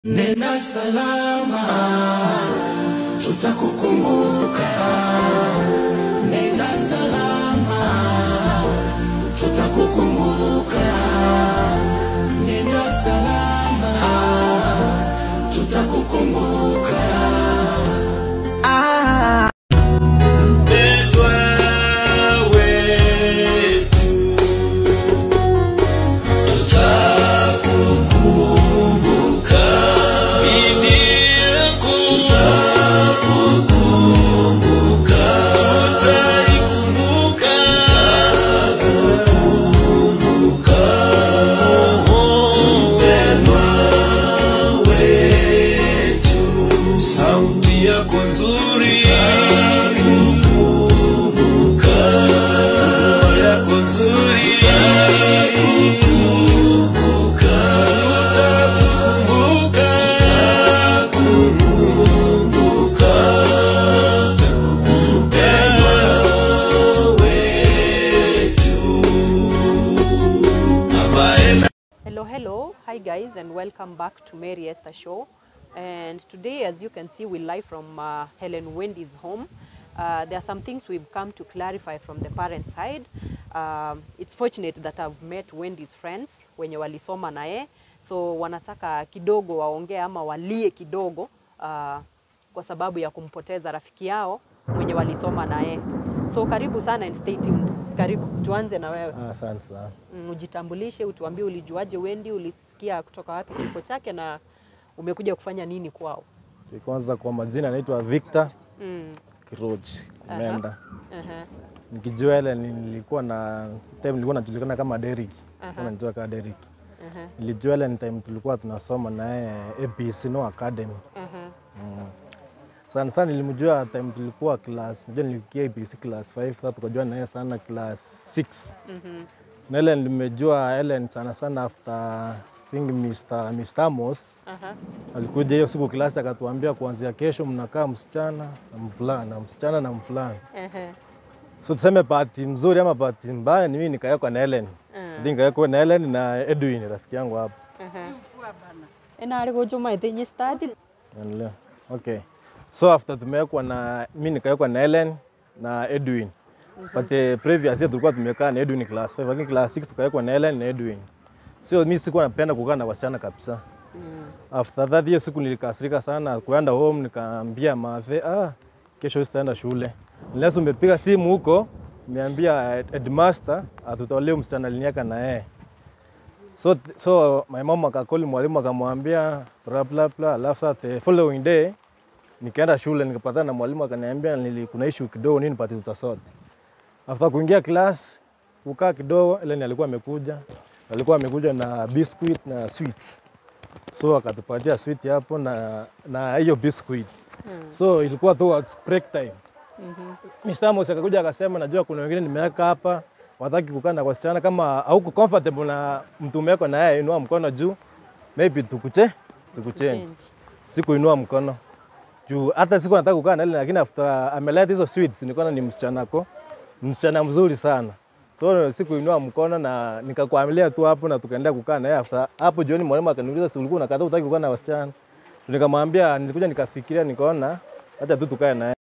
Nenda salama, tutakukumbuka. Nenda salama, tutakukumbuka. Nenda salama, tutakukumbuka. Mpendwa wetu, tutakukumbuka. Bibi yangu, tutakukumbuka. Tutaikumbuka. Mpendwa wetu, sauti yako nzuri tutakukumbuka. yako nzuri tutakukumbuka. Tutakukumbuka. Tutakukumbuka. Mpendwa wetu. Amaela Hello, hello. Hi, guys, and welcome back to Mary Esther Show. And today, as you can see, we're live from uh, Helen Wendy's home. Uh, there are some things we've come to clarify from the parent side. Um, it's fortunate that I've met Wendy's friends wenye walisoma naye, so wanataka kidogo waongee ama walie kidogo uh, kwa sababu ya kumpoteza rafiki yao mwenye walisoma naye. So karibu sana and stay tuned. Karibu, tuanze na wewe. Ah, Asante sana. Mm, ujitambulishe, utuambie ulijuaje Wendy, ulisikia kutoka wapi kifo chake na umekuja kufanya nini kwao? Kwanza kwa majina anaitwa Victor Mm. Kirochi Kumenda. aha, Nikijua ile nilikuwa na time nilikuwa najulikana kama Derrick. Aha. Nilikuwa najua kama Derrick. aha, Nilijua ile ni time tulikuwa tunasoma naye APC no Academy. aha, Mm. Sana sana nilimjua time tulikuwa class, najua nilifikia APC class 5 sasa tukajua naye sana class 6. mhm, Na ile nimejua Ellen sana sana after I think Mr. Mr. Amos aha, alikuja hiyo siku klasi akatuambia kuanzia kesho mnakaa msichana na mvulana, msichana na mvulana. aha, So tuseme bahati mzuri ama bahati mbaya ni mimi nikawekwa na Ellen. Ah. Ndio nikawekwa na Ellen na Edwin rafiki yangu hapo. aha. Ena ari gujuma ithinyi stadi. Unaelewa? Okay. So after tumewekwa na mimi nikawekwa na Ellen na Edwin. But the previous year tulikuwa tumekaa na Edwin class 5, lakini class 6 tukawekwa na Ellen na Edwin. So mimi sikuwa napenda kukaa na wasichana kabisa. After that hiyo siku nilikasirika sana kuenda home nikaambia mathe, ah, kesho sitaenda shule. Unless umepiga simu huko, umeambia headmaster atutolee msichana aliniaka na yeye. So, so my mom akakoli mwalimu akamwambia bla bla bla, alafu sasa the following day nikaenda shule nikapatana na mwalimu akaniambia nili kuna issue kidogo nini pati tutasote. After kuingia class kukaa kidogo, ile alikuwa amekuja alikuwa amekuja na biscuit na sweets so akatupatia sweet hapo na na hiyo biscuit so ilikuwa towards break time Mr. Amos akakuja akasema, najua kuna wengine nimeweka hapa wataki kukaa na wasichana, kama hauko comfortable na mtu umeweka na yeye, inua mkono juu, maybe tukuche tukuchange. Change. Sikuinua mkono juu, hata siku nataka kukaa na ile, lakini after ameleta hizo sweets, nikaona ni msichana ko msichana mzuri sana so sikuinua mkono na nikakuamilia tu hapo na tukaendelea kukaa na yeye. After hapo jioni, mwalimu akaniuliza, si ulikuwa unakataa utaki kukaa na wasichana? Nikamwambia, nilikuja nikafikiria, nikaona hata tu tukae na yeye.